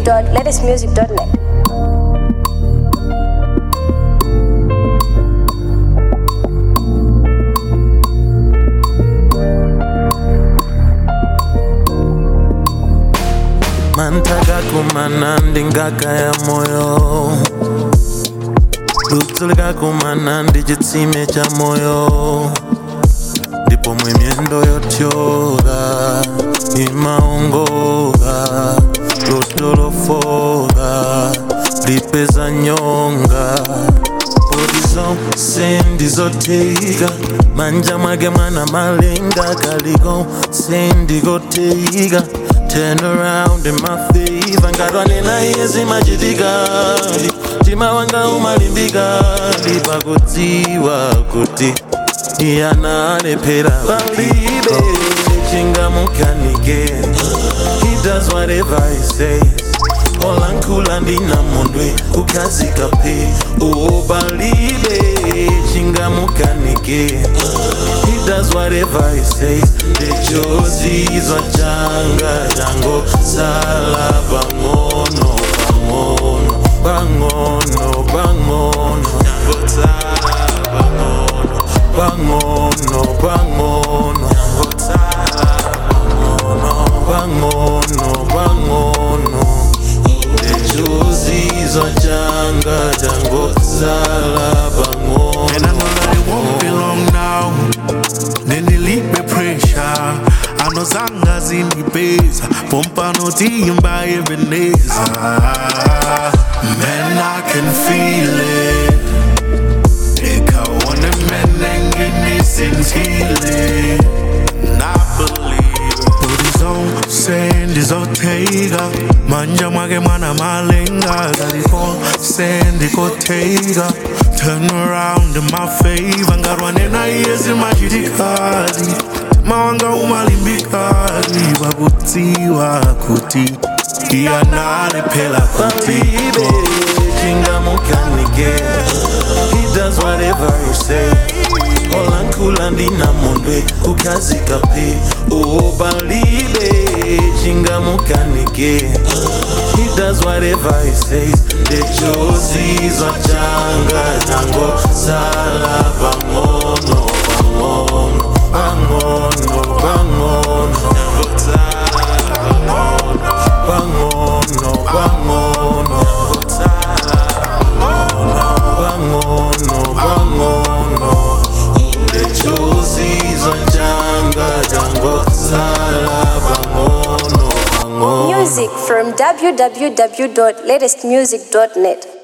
www.latestmusic.net. mantaka kumana ndingaka ya moyo lutulika kumana ndi chitsime cha moyo ndipo mwe myendo yotyoka imaongoka lotolofoka lipeza nyonga poti zonse ndizoteika manja mwake mwana malenga kaliko sendikoteika turn around in my favor ngatwanena iye zimachitika mtima wanga umalimbika ndipakudziwa kuti iyanalephera palibe chingamukanike he does whatever he says olankhula ndinamondwe kukhazika phe ubalibe chingamukanike he does whatever he says lechozizwa changa chango sala pang'ono pang'ono pang'ono pang'ono chango sala pang'ono pang'ono pang'ono chango sala pang'ono pang'ono pang'ono lechozizwa changa chango sala pang'ono And I know that it won't be long now. Nendilipe pressure. Anozanga zindibeza pompa notimba ebeneza Man, I can feel it Ikaone menenge nisintile I believe Booty zonse ndizoteka manja mwake mwana malenga zalikonse ndikoteka turn around in my favor ngarwanena iye zimachitikadi mawanga umalimbikadi vakutiwa kuti iyanalephela kuti Baby, chingamukanike He does whatever you say olankhula ndinamondwe kukhazika phe ubalibe chingamukanike He does whatever he says lechozizwa changa chango sala pang'ono pang'ono pang'ono pang'ono chango sala pang'ono pang'ono pang'ono pang'ono pang'ono lechozizwa changa chango sala pang'ono pang'ono Music from www.latestmusic.net.